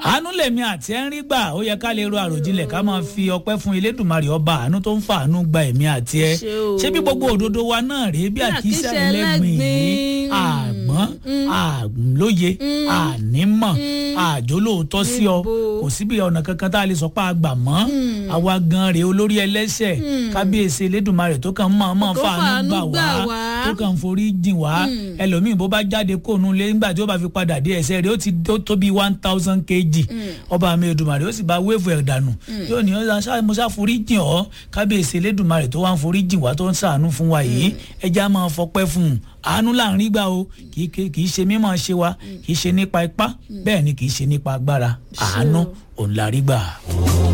àánú lèmi àti ẹ̀ ń rí gbà ó yẹ ká lè ro àròjinlẹ̀ ká máa fi ọpẹ́ fún elédùnmarè ọba àánú tó ń fa àánú gba èmi àti ẹ Ṣé o. ṣé bí gbogbo òdodo wa náà rèé bí àkísà àkísà ẹlẹ́gbìn yìí ẹlẹ́gbin. àgbọ́n àlóye ànímọ̀ àjólóòótọ́ sí ọ Níbo? kò síbi ọ̀nà kankan tá a lè sọ pé a gbà mọ́ àwa gan rèé olórí ẹlẹ́ṣẹ̀ kábíyèsí elédùnmarè tó kàn mọ́ ọmọ Tó fàánú fàánú gbà gbà wá wá. tó kàn forí jìn wá ẹlòmíì bó bá jáde kóònù lé nígbà tí ó bá fi padà dé ẹsẹ̀ rẹ̀ ó ti tó tó bí one thousand kg ọba mi Èdùmàrè ó sì bá wéèvù ẹ̀ dànù yóò ní ọ̀sán ṣáà mo ṣáà forí jìn ọ́ kábíyèsí elédùnmarè tó wá ń forí jìn wá tó ń ṣàánú fún wa yìí ẹja máa fọpẹ́ fún un àánú láàrin gbà o kì í ké- kì í ṣe mímọ̀ ṣe wa kì í ṣe nípa ipá bẹ́ẹ̀ ni kì í ṣe nípa agbára àánú òun la rí gbà.